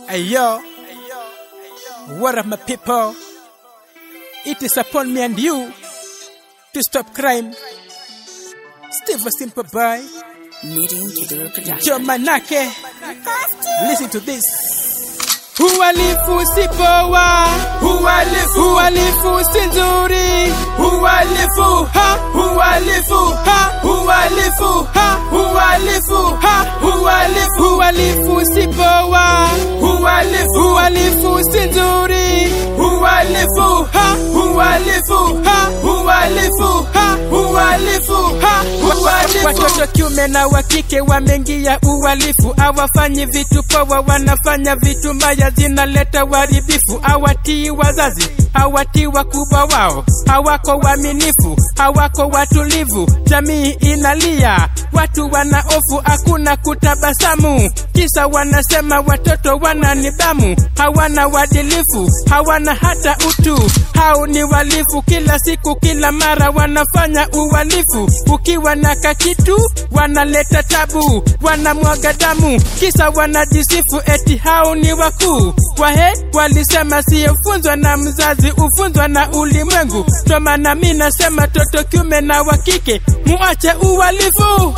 Hey yo, what up my people? It is upon me and you to stop crime. Steve a simple boy, Meeting to do production. Joe Manake. Listen to this. Uhalifu si poa, uhalifu, uhalifu si nzuri, uhalifu ha, uhalifu ha, uhalifu ha, uhalifu ha, uhalifu, uhalifu si poa, uhalifu, uhalifu si nzuri, uhalifu ha, uhalifu ha, uhalifu ha, uhalifu ha, uhalifu. Watoto kiume na wa kike wameingia uhalifu, hawafanyi vitu poa, wanafanya vitu mbaya, zinaleta uharibifu. Hawatii wazazi, hawatii wakubwa wao, hawako waaminifu, hawako watulivu. Jamii inalia, watu wana hofu, hakuna kutabasamu, kisa wanasema watoto wana nidhamu, hawana uadilifu, hawana hata utu. Hao ni walifu, kila siku, kila mara wanafanya uhalifu. Ukiwa na kakitu wanaleta tabu, wanamwaga damu, kisa wanajisifu eti hao ni wakuu. Wahe walisema siyofunzwa na mzazi, ufunzwa na ulimwengu. Ndo maana mi nasema toto kiume na wa kike muache uhalifu.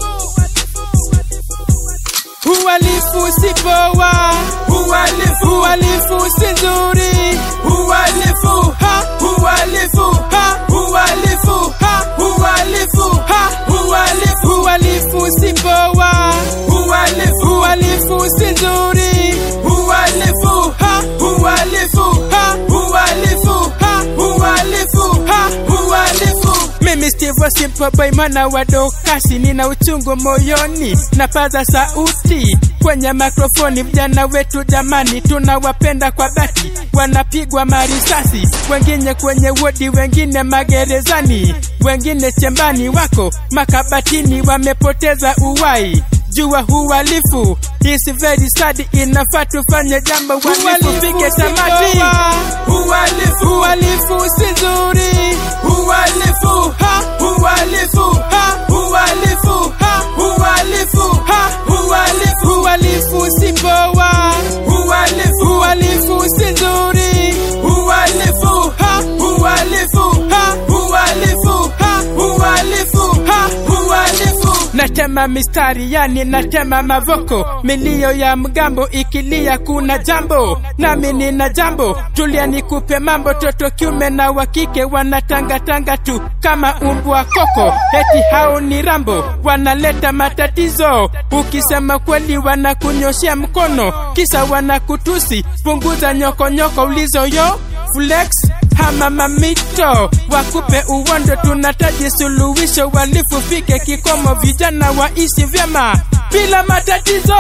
Uhalifu si poa, uhalifu, uhalifu si nzuri, uhalifu ha, uhalifu ha, uhalifu ha, uhalifu ha, uhalifu, uhalifu si poa, uhalifu, uhalifu si nzuri, uhalifu ha, uhalifu ha, uhalifu ha, uhalifu ha, uhalifu. Mimi Steve Simple Boy mwana wa dokasi, nina uchungu moyoni, napaza sauti kwenye mikrofoni. Vijana wetu jamani, tunawapenda kwa dhati, wanapigwa marisasi, wengine kwenye wodi, wengine magerezani, wengine chembani, wako makabatini, wamepoteza uwai jua uhalifu is very sad, inafaa tufanye jambo uhalifu fike tamati. Uhalifu, uhalifu si nzuri, uhalifu ha, uhalifu ha, uhalifu ha, uhalifu ha, uhalifu, uhalifu si poa, uhalifu, uhalifu si nzuri, uhalifu ha, uhalifu ha, uhalifu ha, uhalifu ha, uhalifu natema mistari yani natema mavoko milio ya mgambo ikilia kuna jambo nami nina jambo tulia nikupe mambo toto kiume na wakike wanatangatanga tu kama umbwa koko eti hao ni rambo wanaleta matatizo ukisema kweli wanakunyoshea mkono kisa wanakutusi punguza nyokonyoko ulizoyo flex hama mamito wakupe uwondo, tunataji suluhisho, walifu fike kikomo, vijana waishi vyema bila matatizo.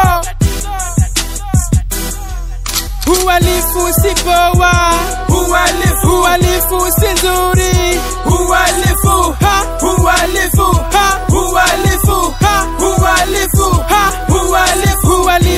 Uhalifu si poa, uhalifu, uhalifu si nzuri, uhalifu ha, uhalifu ha, uhalifu ha, uhalifu ha, uhalifu, uhalifu